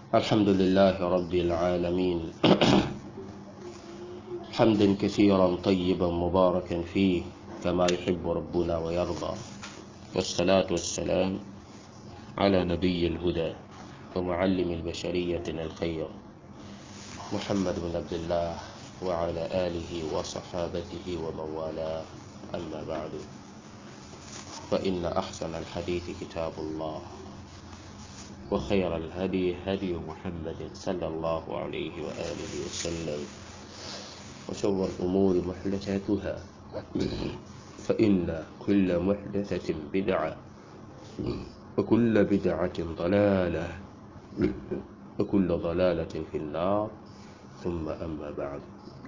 الحمد لله رب العالمين حمدا كثيرا طيبا مباركا فيه كما يحب ربنا ويرضى والصلاة والسلام على نبي الهدى ومعلم البشرية الخير محمد بن عبد الله وعلى آله وصحابته ومن والاه أما بعد فإن أحسن الحديث كتاب الله وخير الهدي هدي محمد صلى الله عليه وآله وسلم وشر الأمور محدثاتها فإن كل محدثة بدعة وكل بدعة ضلالة وكل ضلالة في النار ثم أما بعد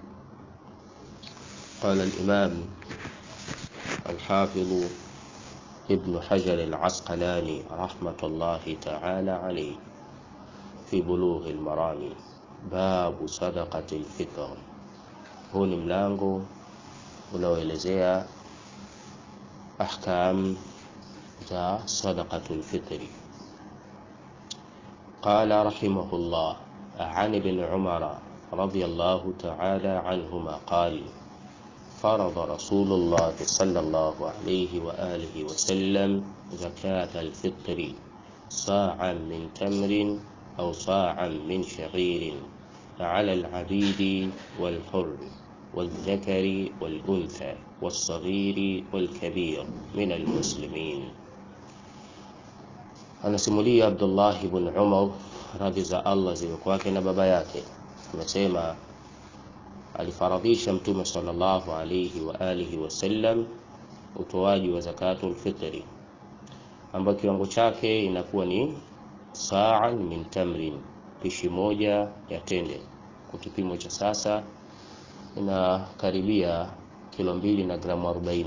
قال الإمام الحافظ ابن حجر العسقلاني رحمة الله تعالى عليه في بلوغ المرام باب صدقة الفطر huu ni mlango unaoelezea ahkam za sadaqatul fitri قال رحمه الله عن ابن عمر رضي الله تعالى عنهما قال فرض رسول الله صلى الله عليه وآله وسلم زكاة الفطر صاعا من تمر أو صاعا من شعير على العبيد والحر والذكر والأنثى والصغير والكبير من المسلمين anasimulia Abdullah ibn Umar radhi za Allah ziwe kwake na baba yake amesema alifaradhisha mtume sallallahu alayhi wa alihi wasallam utoaji wa zakatul fitri ambayo kiwango chake inakuwa ni sa'an min tamrin pishi moja ya tende kwa kipimo cha sasa inakaribia kilo mbili na gramu 40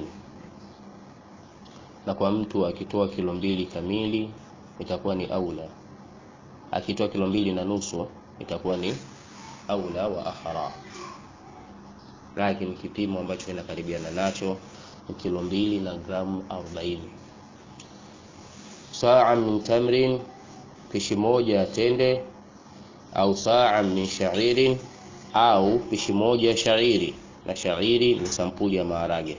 na kwa mtu akitoa kilo mbili kamili itakuwa ni aula akitoa kilo mbili na nusu itakuwa ni aula wa ahra lakini kipimo ambacho kinakaribiana nacho ni kilo mbili na gramu 40 saa min tamrin pishi moja ya tende au saa min sha'irin au pishi moja ya shairi na shairi ni sampuli ya maharage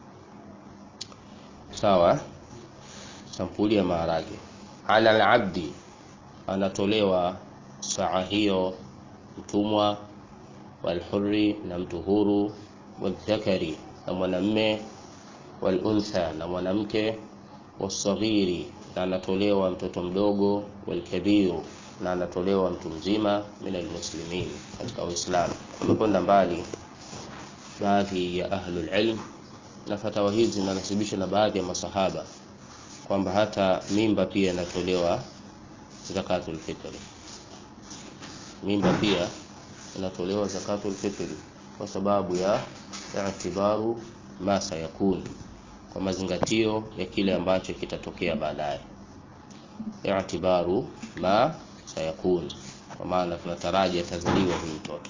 sawa sampuli ya maharage ala alabdi anatolewa saa hiyo mtumwa walhurri na mtu huru wadhakari na mwanamme waluntha na mwanamke wasaghiri na anatolewa mtoto mdogo walkabiru na anatolewa mtu mzima min almuslimin katika Uislamu. Wamekwenda mbali baadhi ya ahlul ilm na fatawa hizi zinanasibishwa na baadhi ya masahaba kwamba hata mimba pia inatolewa zakatul fitri. Mimba pia inatolewa zakatul fitri kwa sababu ya i'tibaru ma sayakun, kwa mazingatio ya kile ambacho kitatokea baadaye. I'tibaru ma sayakun, kwa maana tunataraji atazaliwa huyu mtoto.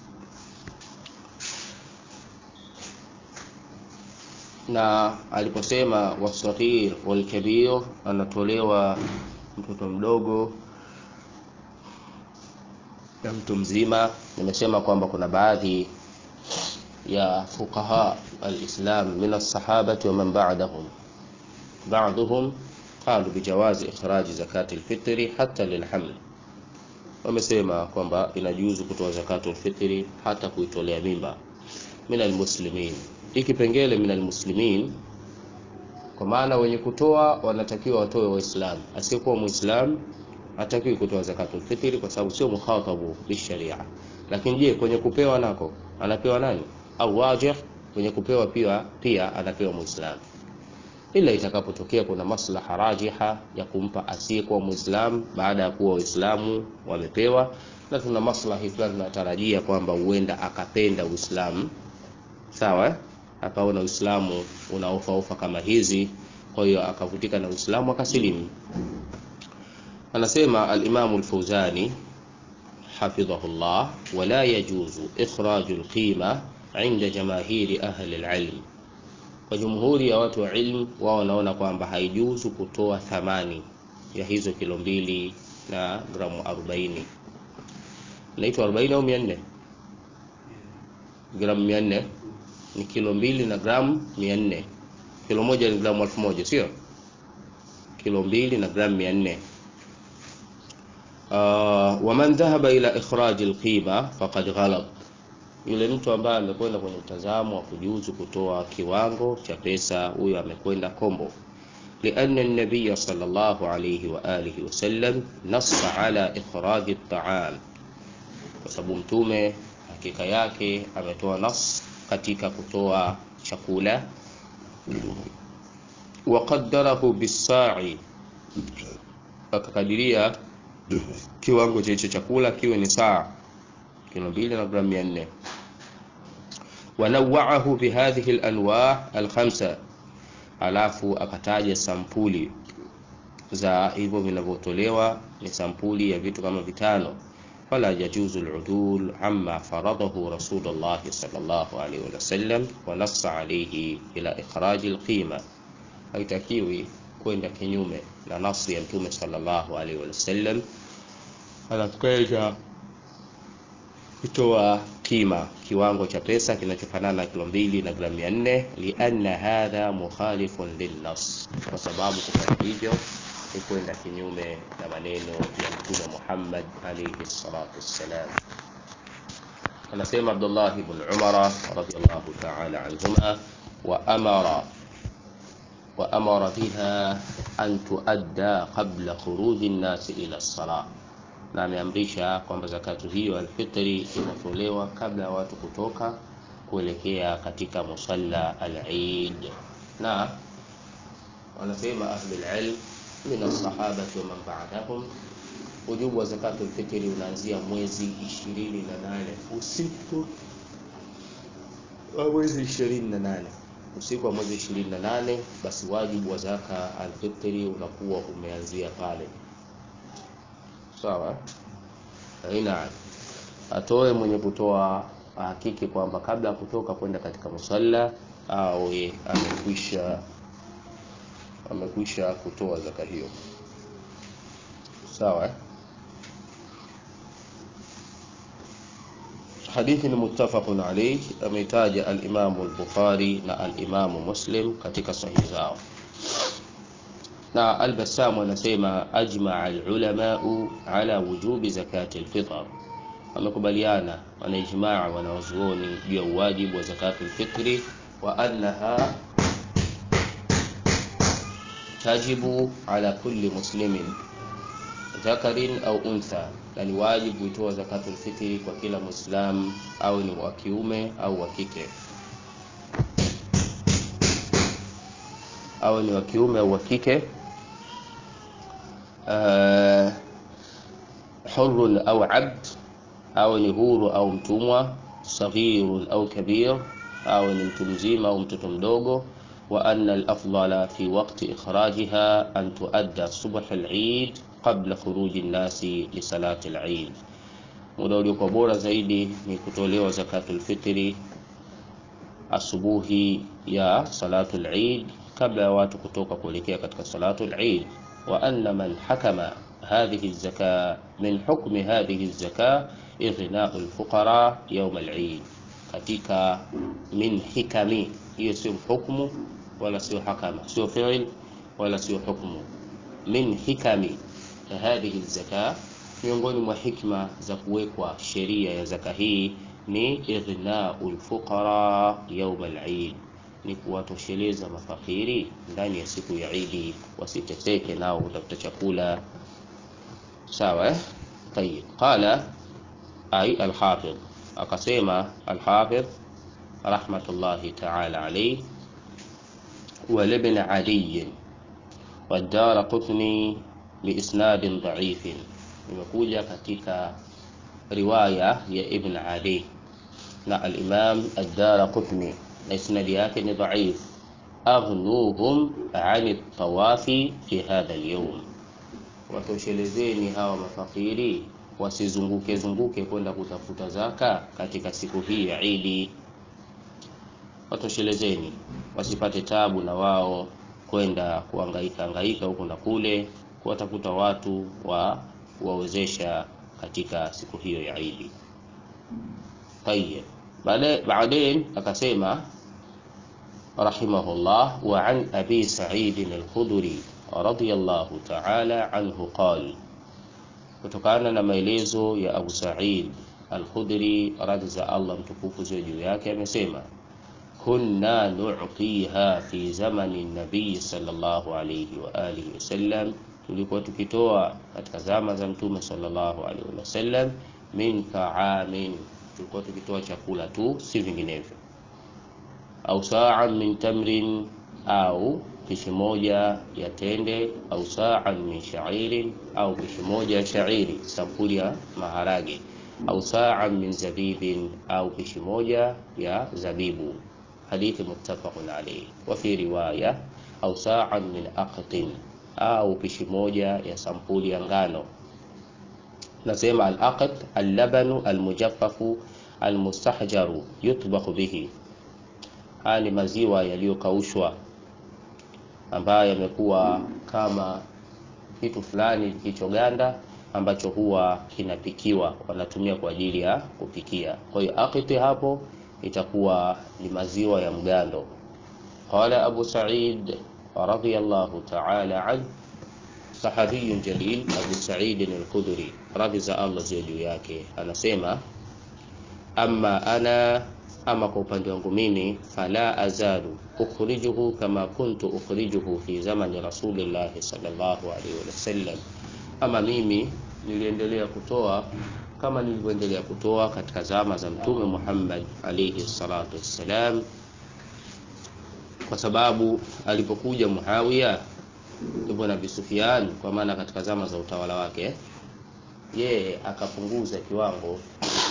Na aliposema wasaghir walkabir, anatolewa mtoto mdogo na mtu mzima. Nimesema kwamba kuna baadhi ya fuqaha alislam min alsahabati wa man ba'dahum ba'dhum qalu bijawazi ikhraji zakati alfitri hata lilhaml, wamesema kwamba inajuzu kutoa zakatu alfitri hata kuitolea mimba. Min almuslimin, hii kipengele min almuslimin, kwa maana wenye kutoa wanatakiwa watoe Waislamu. Asiyekuwa Muislamu hatakiwi kutoa zakatu alfitri kwa sababu sio mukhatabu bisharia. Lakini je, kwenye kupewa nako anapewa nani? Au wajih, kwenye kupewa pia pia anapewa Muislamu ila itakapotokea kuna maslaha rajiha ya kumpa asiyekuwa Muislamu baada ya kuwa Waislamu wamepewa, na tuna maslahi fulani tunatarajia kwamba huenda akapenda Uislamu, sawa, akaona Uislamu una ofa ofa kama hizi, kwa hiyo akavutika na Uislamu akasilimu. Anasema al-Imam al-Fawzani hafidhahullah, wala yajuzu ikhraju al-qima inda jamahiri ahli al-ilm kwa jumhuri ya watu wa ilmu wao wanaona kwamba haijuzu kutoa thamani ya hizo kilo mbili na gramu 40 naitwa 40 au 400 gramu 400 ni kilo mbili na gramu 400 kilo moja ni gramu 1000 sio kilo mbili na gramu 400 uh, waman dhahaba ila ikhraj alqima faqad ghalab yule mtu ambaye amekwenda kwenye mtazamo wa kujuzu kutoa kiwango cha pesa huyo amekwenda kombo لأن النبي صلى الله عليه وآله وسلم نص على إخراج الطعام kwa sababu mtume hakika yake ametoa nas katika kutoa chakula waqaddarahu bisai akakadiria kiwango cha hicho chakula kiwe ni saa kilo mbili na gramu mia nne wanawaahu bihadhihi lanwa alkhamsa alafu akataja sampuli za hivyo vinavyotolewa ni sampuli ya vitu kama vitano فلا يجوز العدول عما فرضه رسول الله صلى الله عليه وسلم ونص عليه إلى إخراج القيمة haitakiwi kwenda kinyume na nasi ya mtume sallallahu alaihi wasallam anakwenda kutoa kima kiwango cha pesa kinachofanana na kilo mbili na gramu mia nne lianna hadha mukhalifun lilnas kwa sababu kufanya hivyo ni kwenda kinyume na maneno ya mtume Muhammad alayhi salatu wassalam. Anasema Abdullah ibn Umar radiyallahu ta'ala anhuma wa amara wa amara biha an tuadda qabla khuruji an-nas ila as-salah, na ameamrisha kwamba zakatu hiyo alfitri inatolewa kabla ya watu kutoka kuelekea katika musalla al-Eid, na wanasema ahlul ilm min alsahabati wa man ba'dahum, ujubu wa zakatu lfitri unaanzia mwezi ishirini na nane usiku wa mwezi ishirini na nane usiku wa mwezi ishirini na nane basi wajibu wa zaka alfitri unakuwa umeanzia pale. Sawa, aina atoe mwenye kutoa hakiki kwamba kabla ya kutoka kwenda katika musalla awe amekwisha amekwisha kutoa zaka hiyo sawa hadithi ni muttafaqun alayh ameitaja al-Imam al-Bukhari na al-Imam Muslim katika sahihi zao na al-Bassam anasema ajma al-ulamau ala wujubi zakati al-fitr wamekubaliana wanaijmaa wanawazuoni juu ya uwajibu wa zakati al-fitri wa annaha tajibu ala kulli muslimin dhakarin au untha, na ni wajibu kuitoa zakatul fitri kwa kila muislam au ni wa kiume au wa kike, au ni wa kiume au wa kike, uh, hurrun au abd, au ni huru au mtumwa, saghirun au kabir, au ni mtu mzima au mtoto mdogo وأن الأفضل في وقت إخراجها أن تؤدى صبح العيد قبل خروج الناس لصلاة العيد muda uliokuwa bora zaidi ni kutolewa zakatul fitri asubuhi ya salatul Eid kabla ya watu kutoka kuelekea katika salatul Eid wa anna man hakama hadhihi zaka min hukmi hadhihi zaka ighna'u alfuqara yawm al-Eid katika min hikami hiyo sio hukmu wala sio hakama sio fi'il wala sio hukmu min hikami hadhihi zaka miongoni mwa hikma za kuwekwa sheria ya zaka hii ni ighna'ul fuqara yawm al-Eid ni kuwatosheleza mafakiri ndani ya siku ya Idi wasiteseke nao kutafuta chakula sawa eh طيب قال أي الحافظ akasema الحافظ رحمة الله تعالى عليه ولابن علي والدار قطني بإسناد ضعيف imekuja katika riwaya ya Ibn Ali na al-Imam ad-Darqutni na isnadi yake ni dhaif aghnuhum ani tawafi fi hadha al-yawm watoshelezeni hawa mafakiri wasizunguke zunguke kwenda kutafuta zaka katika siku hii ya Idi watoshelezeni wasipate tabu na wao kwenda kuhangaika hangaika huku na kule kuwatafuta watu wa kuwawezesha katika siku hiyo ya Idi. Tayyib. Baadaye akasema rahimahullah wa an abi Sa'id al-Khudri radiyallahu ta'ala anhu qala, kutokana na maelezo ya Abu Sa'id al-Khudri radhi za Allah mtukufu ziwe juu yake, amesema kunna nu'tiha fi zamani nabii sallallahu alayhi wa alihi wasallam, tulikuwa tukitoa katika zama za mtume sallallahu alayhi wasallam, min ta'amin, tulikuwa tukitoa chakula tu, si vinginevyo, au sa'an min tamrin, au pishi moja ya tende, au sa'an min sha'irin, au pishi moja ya shairi, sampuli ya maharage, au sa'an min zabibin, au pishi moja ya zabibu hadithi muttafaqun alayhi wa fi riwaya au sa'an min aqtin, au pishi moja ya sampuli ya ngano. Nasema al-aqt al-labanu al-mujaffafu al-mustahjaru yutbakhu bihi, haya ni maziwa yaliyokaushwa ambayo yamekuwa kama kitu fulani kilichoganda ambacho huwa kinapikiwa, wanatumia kwa ajili ya kupikia. Kwa hiyo aqti hapo itakuwa ni maziwa ya mgando. Qala Abu Sa'id radhiyallahu ta'ala an sahabiyun jalil Abu Sa'id al-Khudri radhi za Allah ziwe juu yake, anasema amma ana, ama kwa upande wangu mimi, fala azalu ukhrijuhu kama kuntu ukhrijuhu fi zamani rasulillahi sallallahu alaihi wasallam, ama mimi niliendelea kutoa kama nilivyoendelea kutoa katika zama za Mtume Muhammad alayhi salatu wassalam, kwa sababu alipokuja Muawiya ibn Abi Sufyan, kwa maana katika zama za utawala wake, yeye akapunguza kiwango,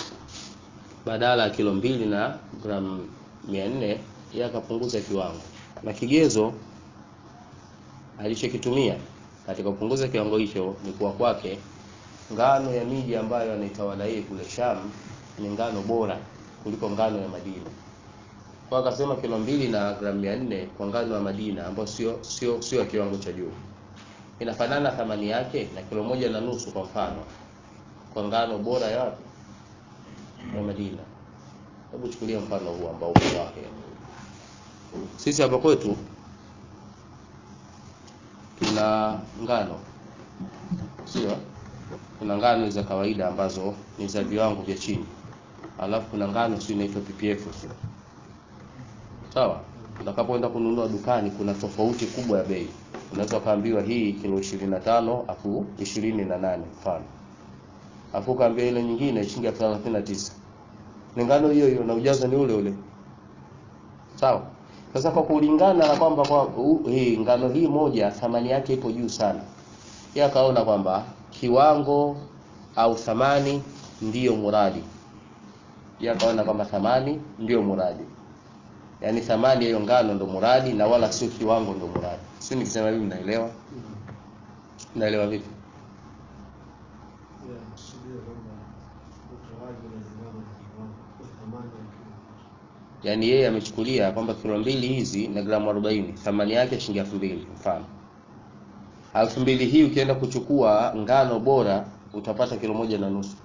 badala ya kilo mbili na gramu mia nne yeye akapunguza kiwango, na kigezo alichokitumia katika kupunguza kiwango hicho ni kuwa kwake ngano ya miji ambayo anaitawala yeye kule Sham ni ngano bora kuliko ngano ya Madina. Kwa akasema kilo mbili na gramu mia nne kwa ngano ya Madina ambayo sio sio sio kiwango cha juu, inafanana thamani yake na kilo moja na nusu kwa mfano kwa ngano bora ya wapi? Ya Madina. Hebu chukulia mfano huu ambao uko wake. Sisi hapa kwetu tuna ngano, sio kuna ngano za kawaida ambazo ni za viwango vya chini, alafu kuna ngano sio inaitwa PPF, sio sawa. Utakapoenda kununua dukani, kuna tofauti kubwa ya bei. Unaweza kaambiwa hii kilo 25 afu 28 mfano, afu kaambia ile nyingine shilingi elfu thelathini na tisa ni ngano hiyo hiyo na ujazo ni ule ule, sawa. Sasa kwa kulingana na kwamba kwa uh, hii ngano hii moja thamani yake ipo juu sana, yeye akaona kwamba kiwango au thamani ndiyo muradi. Yeye akaona kwamba thamani ndiyo muradi, yaani thamani ya hiyo ngano ndo muradi na wala sio kiwango ndo muradi. Sio nikisema hivi mnaelewa? Mnaelewa vipi? Yaani yeye amechukulia kwamba kilo mbili hizi na gramu 40 thamani yake shilingi elfu mbili mfano elfu mbili hii ukienda kuchukua ngano bora utapata kilo moja na nusu.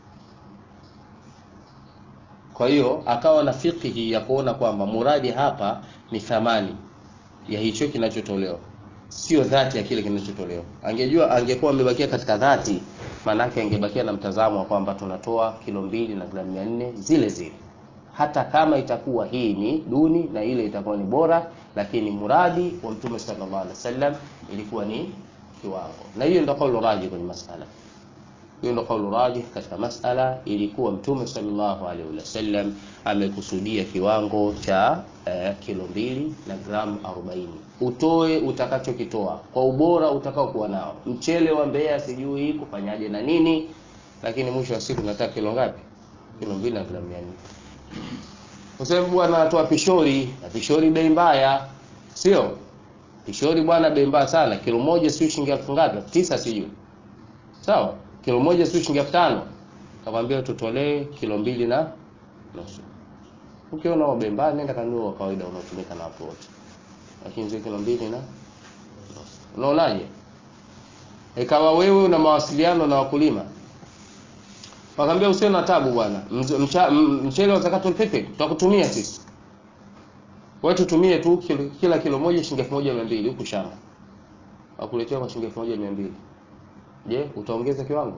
Kwa hiyo akawa na fikihi ya kuona kwamba muradi hapa ni thamani ya hicho kinachotolewa, sio dhati ya kile kinachotolewa. Angejua, angekuwa amebakia katika dhati, maanake angebakia na mtazamo wa kwamba tunatoa kilo mbili na gramu mia nne zile zile, hata kama itakuwa hii ni duni na ile itakuwa ni bora, lakini muradi wa Mtume sallallahu alaihi wasallam ilikuwa ni kiwango, na hiyo ndio kaulu raji kwenye masala hiyo ndio kaulu raji katika masala. Ilikuwa Mtume sallallahu alaihi wasallam amekusudia kiwango cha eh, kilo mbili na gramu 40. Utoe utakachokitoa kwa ubora utakao kuwa nao, mchele wa Mbeya sijui kufanyaje na nini, lakini mwisho wa siku nataka kilo ngapi? Kilo mbili na gramu 400. Kwa sababu bwana anatoa pishori na pishori bei mbaya, sio pishori bwana, bei mbaya sana. Kilo moja sio shilingi elfu ngapi? Tisa sijui, sawa kilo moja sio shilingi elfu tano kakwambia tutolee kilo mbili na nusu. Ukiona wa bei mbaya, nenda kanunua wa kawaida unaotumika na watu wote, lakini zile kilo mbili na nusu. Unaonaje? ikawa wewe una mawasiliano na wakulima wakamwambia usiwe na tabu bwana Mz- mcha- m- mchele wa zakatul fitr tutakutumia sisi wewe tutumie tu kilo, kila kilo moja shilingi elfu moja mia mbili huku shamba wakuletea kwa shilingi elfu moja mia mbili je utaongeza kiwango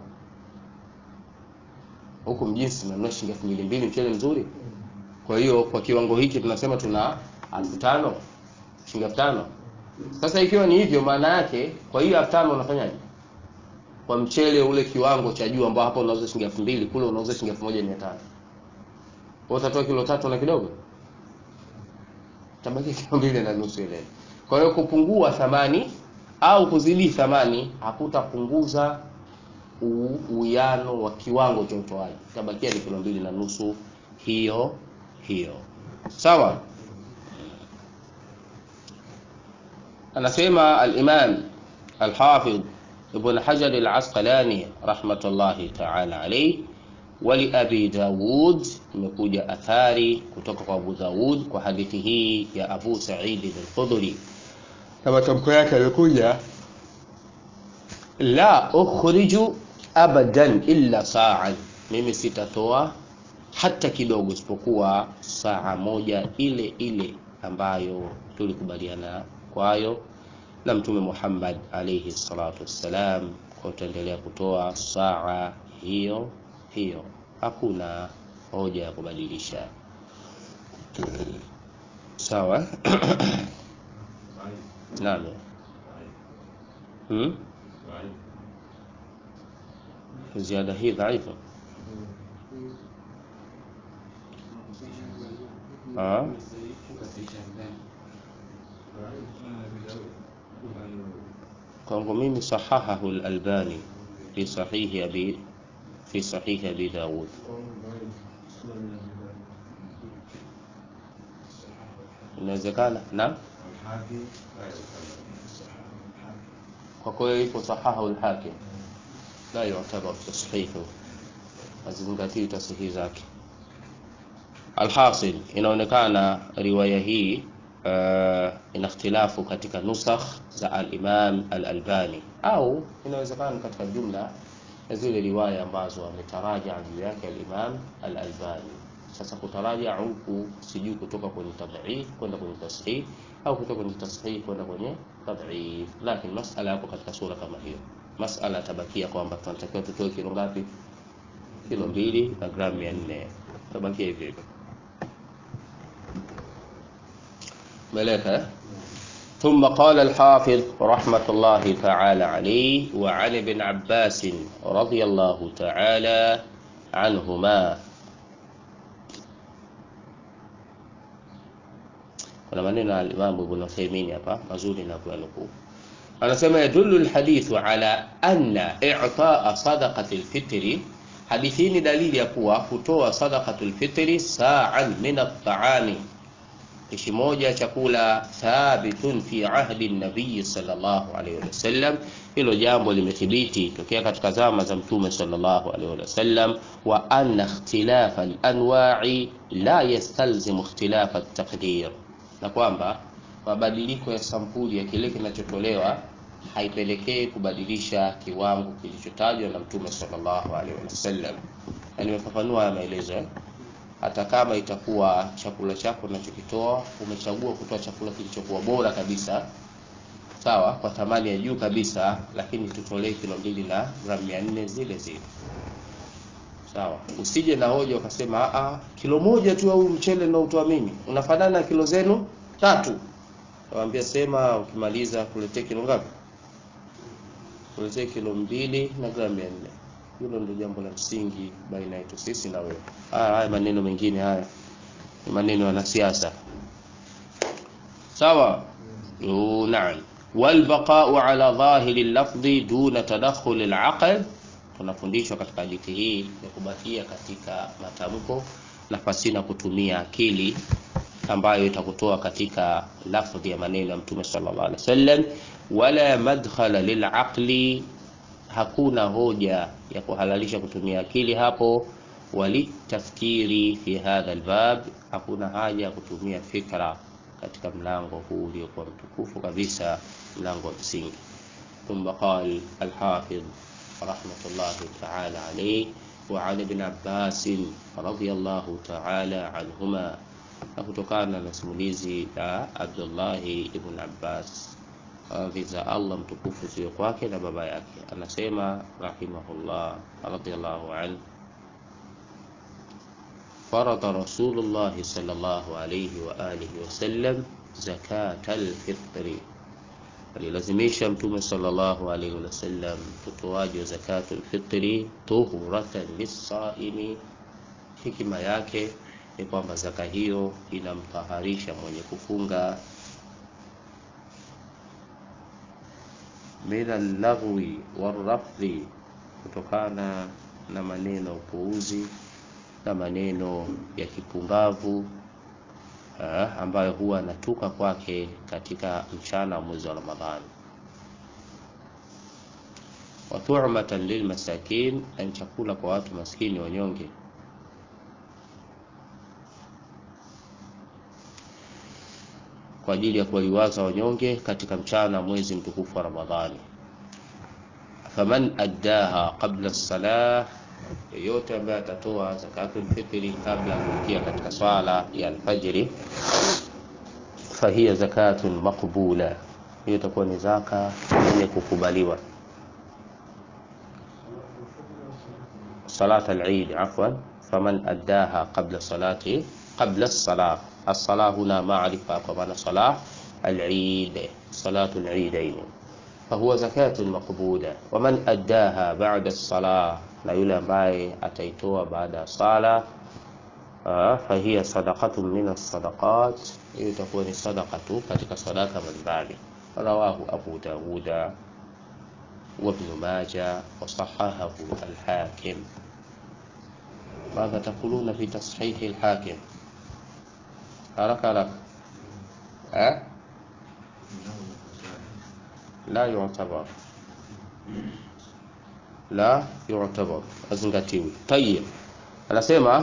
huku mjinsi nanunua shilingi elfu mbili mbili mchele mzuri kwa hiyo kwa kiwango hiki tunasema tuna elfu tano shilingi elfu tano sasa ikiwa ni hivyo maana yake kwa hiyo elfu tano unafanyaje kwa mchele ule kiwango cha juu ambao hapa unauza shilingi elfu mbili kule unauza shilingi elfu moja mia tano wewe utatoa kilo tatu na kidogo tabaki kilo mbili na nusu ile kwa hiyo kupungua thamani au kuzidi thamani hakutapunguza u- uwiano wa kiwango cha utoaji tabakia ni kilo mbili na nusu hiyo hiyo sawa anasema al-Imam al-Hafidh Ibn Hajar al-Asqalani rahmatullahi ta'ala alayhi wali Abi Dawud imekuja athari kutoka kwa Abu Dawud kwa hadithi hii ya Abu Sa'id al-Khudri na matamko yake yalikuja la ukhriju abadan illa sa'an mimi sitatoa hata kidogo isipokuwa saa moja ile ile ambayo tulikubaliana kwayo na mtume Muhammad alayhi salatu wassalam kwa utaendelea kutoa saa hiyo hiyo hakuna hoja ya kubadilisha sawa naam hmm? ziada hii dhaifu ah kwangu mimi sahahahu al-Albani fi sahihi abi fi sahihi abi Dawud inawezekana na kwa kweli ipo sahahu al-Hakim la yu'tabar tashihu hazingatii tasihi zake alhasil inaonekana riwaya hii uh, ina ikhtilafu katika nusakh za al-Imam al-Albani au inawezekana katika jumla ya zile riwaya ambazo ametaraja juu yake al-Imam al-Albani. Sasa kutaraja huku sijui kutoka kwenye tadhif kwenda kwenye tasahih au kutoka kwenye tasahih kwenda kwenye tadhif, lakini masala yapo katika sura kama hiyo. Masala tabakia kwamba tunatakiwa tutoe kilo ngapi? Kilo mbili na gramu mia nne tabakia hivyo hivyo. ملكة ثم قال الحافظ رحمة الله تعالى عليه وعن ابن عباس رضي الله تعالى عنهما kuna maneno ya Imam Ibn Uthaymeen hapa mazuri na kuyanukuu. Anasema yadullu alhadithu ala anna i'taa sadaqati alfitri, hadithi hii ni dalili ya kuwa kutoa sadaqatul fitri sa'an min at-ta'ami pishi moja chakula thabitun fi ahdi nabii sallallahu alaihi wasallam. Hilo jambo limethibiti tokea katika zama za Mtume sallallahu alaihi wasallam, wa anna ikhtilafa al-anwa'i la yastalzimu ikhtilafa at-taqdir, na kwamba mabadiliko ya sampuli ya kile kinachotolewa haipelekei kubadilisha kiwango kilichotajwa na Mtume sallallahu alaihi wasallam. Na nimefafanua haya maelezo eh? hata kama itakuwa chakula chako unachokitoa umechagua kutoa chakula kilichokuwa bora kabisa sawa kwa thamani ya juu kabisa lakini tutolee kilo mbili na gramu mia nne zile zile sawa usije na hoja ukasema a kilo moja tu au mchele unaotoa mimi unafanana na kilo zenu tatu nawambia sema ukimaliza kuletee kilo ngapi kuletee kilo mbili na gramu mia nne hilo ndio jambo la msingi baina yetu sisi na wewe. Haya haya maneno mengine haya ni maneno ya wanasiasa. Sawa? Mm. Naam. Walbaqa'u ala dhahiri lafdhi duna tadakhul alaql, tunafundishwa katika hadithi hii ya kubakia katika matamko na pasina kutumia akili ambayo itakutoa katika lafdhi ya maneno ya Mtume sallallahu alaihi wasallam, wala madkhala lilaqli hakuna hoja ya kuhalalisha kutumia akili hapo, walitafkiri fi hadha albab, hakuna haja ya kutumia fikra katika mlango huu uliokuwa mtukufu kabisa, mlango wa msingi. ثم قال الحافظ رحمة الله تعالى عليه وعن ابن عباس رضي الله تعالى عنهما na kutokana na simulizi la Abdullahi ibn Abbas radhi za Allah mtukufu ziwe kwake na baba yake, anasema rahimahullah radhiyallahu anhu فرض رسول الله صلى الله عليه وآله وسلم زكاة الفطر alilazimisha mtume sallallahu alaihi wasallam utoaji wa zakatul fitri tuhuratan lisaimi. Hikima yake ni kwamba zaka hiyo inamtaharisha mwenye kufunga min allaghwi warrafdhi, kutokana na maneno ya upuuzi na maneno ya kipumbavu Ha, ambayo huwa anatuka kwake katika mchana wa mwezi wa Ramadhani. wa tu'matan lilmasakin, na chakula kwa watu maskini wanyonge. Kwa ajili ya kuwaliwaza wanyonge katika mchana mwezi mtukufu wa Ramadhani. faman addaha qabla as-salah yeyote ambaye atatoa zakatul fitri kabla ya kuingia katika swala ya alfajiri, fahiya zakatun maqbula, hiyo itakuwa ni zaka yenye kukubaliwa. Salat al-Eid, afwan, faman addaha qabla salati qabla as-salah. As-salah huna maarifa, kwa maana salah al-Eid, salatu al-Eidain, fahuwa zakatun maqbula. Waman addaha ba'da as-salah na yule ambaye ataitoa baada ya sala fahiya sadaqatun min as-sadaqat, hiyo itakuwa ni sadaqa tu katika sadaka mbalimbali. Rawahu Abu Dawuda wa Ibn Majah wa sahahahu al-Hakim. Madha taquluna fi tashihi al-Hakim? Haraka haraka, la yu'tabar la yu'tabar, azingatiwi. Tayyib, anasema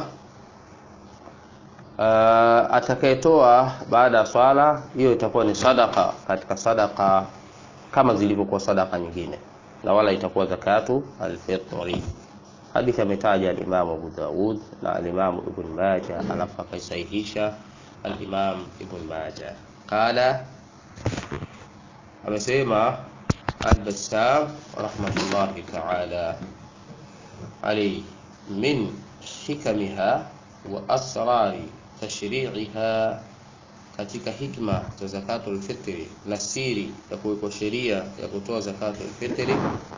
uh, atakayetoa baada ya swala hiyo itakuwa ni sadaka katika sadaka kama zilivyokuwa sadaka nyingine, na wala itakuwa zakatu alfitri. Hadithi ametaja al-Imam Abu Dawud na al-Imam Ibn Majah, alafu akaisahihisha al-Imam Ibn Majah. Qala, amesema Al-Bassam rahmatullahi ta'ala alayhi min hikamiha wa asrari tashri'iha, katika hikma za zakatul fitri na siri ya kuwekwa sheria ya kutoa zakatul fitri,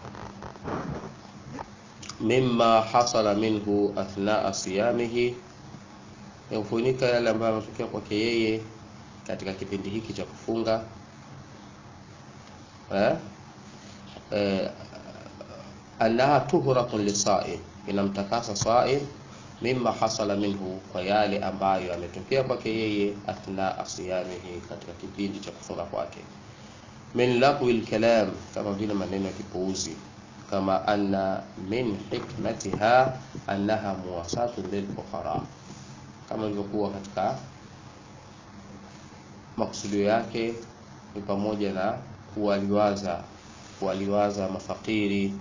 mimma hasala minhu athnaa siyamihi, ya kufunika yale ambayo yametokea kwake yeye katika kipindi hiki cha kufunga eh? Eh, annaha tuhuratun lisaim, inamtakasa saim mimma hasala minhu, kwa yale ambayo yametokea kwake yeye athnaa siyamihi, katika kipindi cha kufunga kwake. Min laqwi lkalam, kama vile maneno ya kipuuzi. Kama anna min hikmatiha annaha muwasatun lilfuqara, kama ilivyokuwa katika maksudio yake ni pamoja na kuwaliwaza kuwaliwaza mafakiri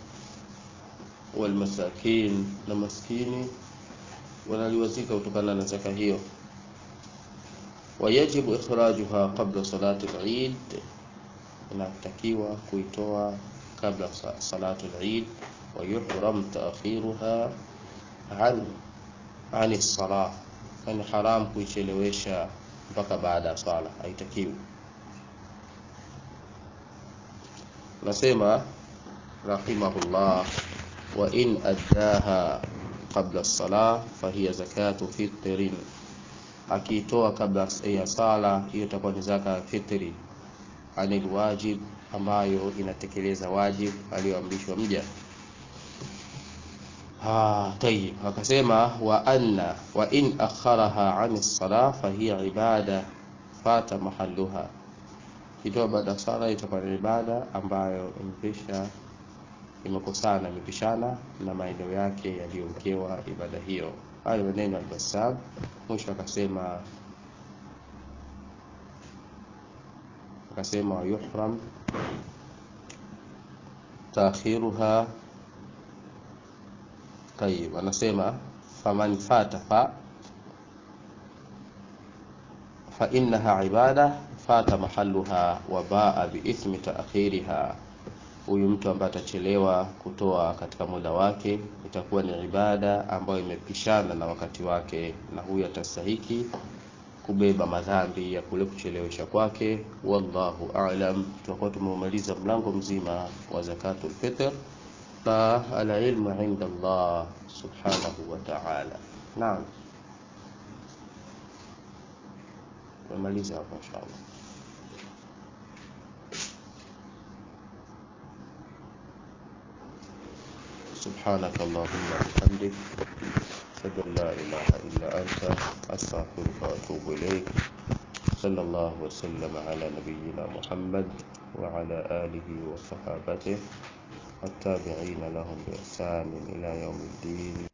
walmasakin na maskini wanaliwazika kutokana na zaka hiyo. Wayajibu ikhrajuha qabla salati al-Eid, inatakiwa kuitoa kabla salatu al-Eid. Wa yuhram ta'khiruha an an as-salah, yani haram kuichelewesha mpaka baada ya swala, haitakiwi. Nasema rahimahullah, wa in addaha qabla as-salah fahiya zakatu fitrin, akiitoa kabla ya sala hiyo itakuwa ni zaka ya fitri, anil wajib, ambayo inatekeleza wajib aliyoamrishwa mja. Ah, tayib, akasema wa anna wa in akharaha an as-salah fahiya ibada fata mahalluha kitoa baada ya sala itakuwa ni ibada ambayo imepisha imekosana imepishana na maeneo yake yaliyowekewa ibada hiyo. Hayo maneno al-Bassam. Mwisho akasema akasema yuhram taakhiruha tayib anasema faman fata fa fa innaha ibada fata mahalluha wa baa biithmi taakhiriha huyu mtu ambaye atachelewa kutoa katika muda wake itakuwa ni ibada ambayo imepishana na wakati wake na huyu atastahiki kubeba madhambi ya kule kuchelewesha kwake wallahu a'lam tutakuwa tumemaliza mlango mzima wa zakatul fitr na alilmu inda Allah subhanahu wa ta'ala naam tumemaliza hapo inshallah سبحانك اللهم وبحمدك أشهد أن لا إله إلا أنت أستغفرك وأتوب إليك صلى الله وسلم على نبينا محمد وعلى آله وصحابته والتابعين لهم بإحسان إلى يوم الدين